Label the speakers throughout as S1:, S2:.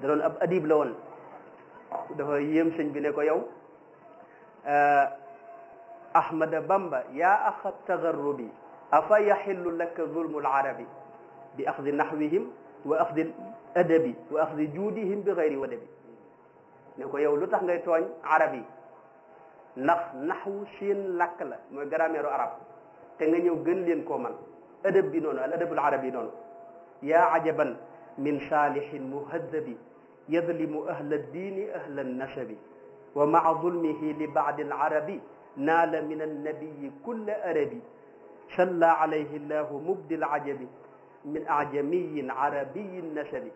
S1: da doon ab adib la woon dafa yéem sëñ bi ne ko yow ahmada bamba yaa axa tagarrubi afa yaxillu laka zulmu larabi bi axdi naxwihim wa axdi adabi wa axdi juudihim bi gayri wadabi ne ko yow lu tax ngay tooñ arab yi ndax naxwu seen làkk la mooy grammaire arab te nga ñëw gën leen koo man adab bi noonu al adabul arabi noonu yaa ajaban min saalihin muhadabi yadlimu ahla diini ahla nasabi wa maa zulmihi li baadi alarabi naala min annabiyi kulla arabi salla alayhi llahu mubdi alajabi min ajamiyin arabiyin nasabi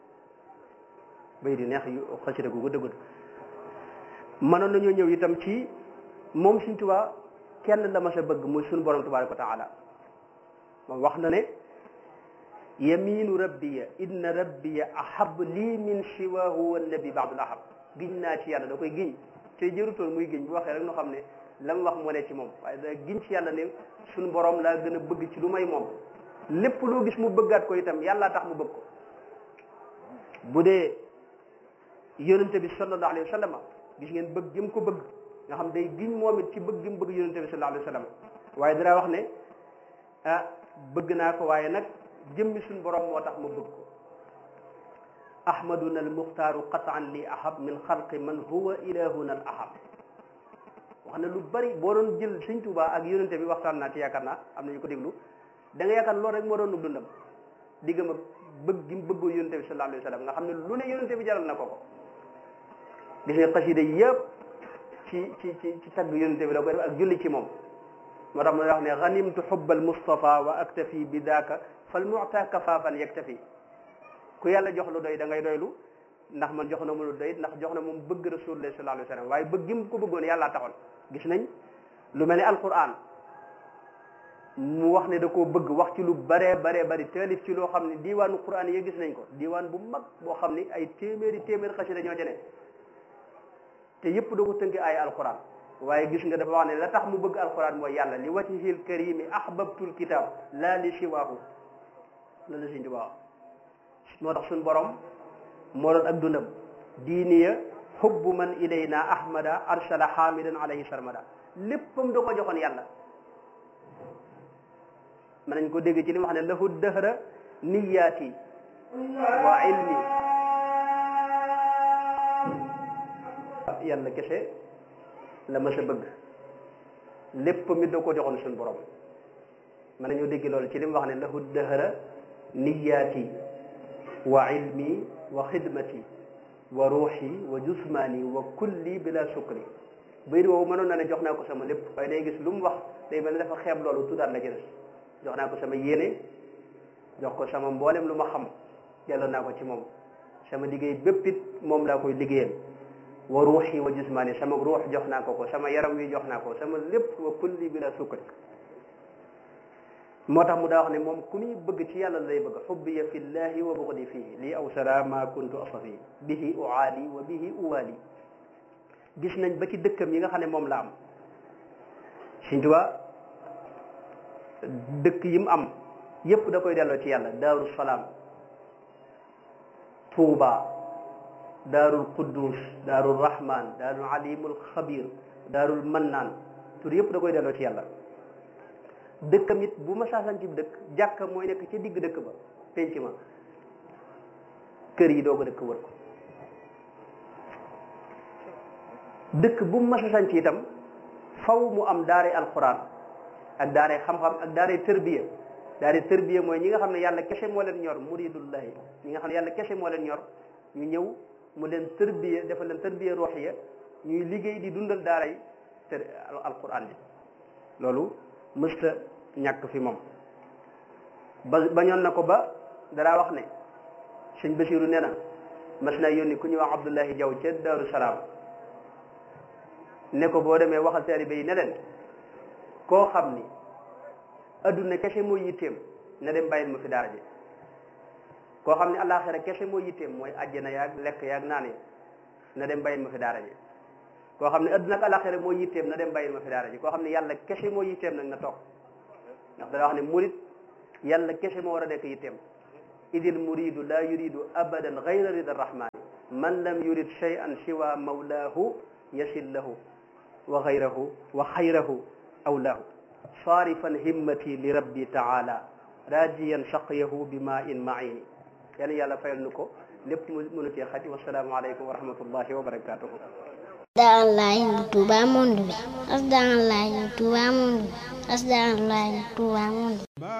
S1: bay di neex yu xasida gu gudd gudd mënoon nañoo ñëw itam ci moom Sëñ Tuubaa kenn la ma sa bëgg muy suñu borom tabaraka wa taala moom wax na ne yaminu rabbiya inna rabbiya ahab lii min siwahu wannabi baadul ahab giñ naa ci yàlla da koy giñ te jërutoon muy giñ bu waxee rek nu xam ne la mu wax moo ne ci moom waaye da giñ ci yàlla ne suñu borom laa gën a bëgg ci lu may moom lépp loo gis mu bëggaat ko itam yàllaa tax mu bëgg ko bu dee yonente bi sallallahu alayhi wa sallam gis ngeen bëgg jëm ko bëgg nga xam day giñ moom it ci bëgg jëm bëgg yonente bi sallallahu alayhi wa sallam waaye dara wax ne ah bëgg naa ko waaye nag jëmmi suñu borom moo tax ma bëgg ko ahmaduna almuxtaaru qataan li ahab min xalqi man huwa ilahuna al ahab wax na lu bari boo doon jël sëñ Tuubaa ak yonente bi waxtaan naa ci yaakaar naa am na ñu ko déglu da nga yaakaar loolu rek moo doon dundam diggam ak bëgg gi mu bëggoo yonente bi sallallahu alayhi wa sallam nga xam ne lu ne yonente bi jaral na ko ko gis nga xasida yëpp ci ci ci ci tagg yonente bi la koy def ak julli ci moom moo tax mu wax ne ganimtu xubbal mustafa wa aktafi bi daaka fal muta kafaafan yaktafi ku yàlla jox lu doy da ngay doylu ndax man jox na mu lu doy ndax jox na moom bëgg rasulullah sallallahu alayhi wa sallam waaye bëgg gi mu ko bëggoon yàllaa taxoon gis nañ lu mel ni alquran mu wax ne da koo bëgg wax ci lu baree baree bari taalif ci loo xam ne diiwaanu quran yi gis nañ ko diiwaan bu mag boo xam ni ay téeméeri téeméeri xasida ñoo ci ne te yëpp da ko tënk ay alquran waaye gis nga dafa wax ne la tax mu bëgg alquran mooy yàlla li wajhil karimi ahbabtul kitab laa li siwaahu la la siñ wax moo tax suñ borom moo doon ak dundam diiniya hubbu man ilayna ahmada arsala hamidan alayhi sarmada léppam da ko joxoon yàlla mën nañ ko dégg ci li mu wax ne lahu dëhra niyaati wa ilmi yàlla kese la ma sa bëgg lépp mi da ko joxoon suñu borom mën nañoo dégg loolu ci li mu wax ne lahu dëhra niyaati wa ilmi wa xidmati wa ruuxi wa jusmaani wa kulli bila sukri bayit woowu mënoon na ne jox naa ko sama lépp waaye day gis lu mu wax day mel ne dafa xeeb loolu tuddaat la ci des jox naa ko sama yéene jox ko sama mboolem lu ma xam delloo naa ko ci moom sama liggéey bépp it moom laa koy liggéeyal wa ruuxi wa jismaani sama ruux jox naa ko ko sama yaram wi jox naa ko sama lépp wa kulli bi la sukkari moo tax mu daa wax ne moom ku muy bëgg ci yàlla lay bëgg xubbiya fi llahi wa bugdi fihi lii aw sara ma kuntu asafi bihi uaali wa bihi uwaali gis nañ ba ci dëkkam yi nga xam ne moom la am Sëñ Tuubaa dëkk yi mu am yépp da koy delloo ci yàlla daaru salaam tuuba daarul quddus daarul rahman daarul alimul xabir daarul mannaan tur yépp da koy delloo ci yàlla dëkkam it bu ma saasan ci dëkk jàkka mooy nekk ca digg dëkk ba penc ma kër yi doo ko dëkk wër ko dëkk bu mu ma saasan ci itam faw mu am daare alquran ak daare xam-xam ak daare tërbiya daare tërbiya mooy ñi nga xam ne yàlla kese moo leen ñor muridullahi ñi nga xam ne yàlla kese moo leen ñor ñu ñëw mu leen tërbiya dafa leen tërbiya ruuxiya ñuy liggéey di dundal daaray tër alquran bi loolu mësta ñàkk fi moom ba bañoon na ko ba dara wax ne sëñ Basiru nee na mas naa yónni ku ñuy wax Abdullahi Jaw ca Daaru Salaam ne ko boo demee waxal taalibe yi ne leen koo xam ni adduna kese mooy yitteem na dem bàyyil ma fi daara ji koo xam ne alaxira kese mooy yitteem mooy àjjana yaag lekk yaag naan yi na dem bàyyil ma fi daara ji koo xam ne adduna ak alaxira mooy yitteem na dem bàyyil ma fi daara ji koo xam ne yàlla kese mooy yitteem nag na toog ndax dana wax ne murit yàlla kese moo war a nekk yitteem idil muridu la yuridu abadan gayra rida arrahmani man lam yurid shay'an siwa mawlahu yasil lahu wa gayrahu wa xayrahu awlahu sarifan himmati li rabbi taala rajiyan shaqyahu bima in maini yàlla yàlla fayal nu ko lépp mu mënu cee xati wasalaamu aleykum wa rahmatullahi wa barakatuhu
S2: asalaamaaleykum Touba monde bi asalaamaaleykum Touba monde bi asalaamaaleykum Touba monde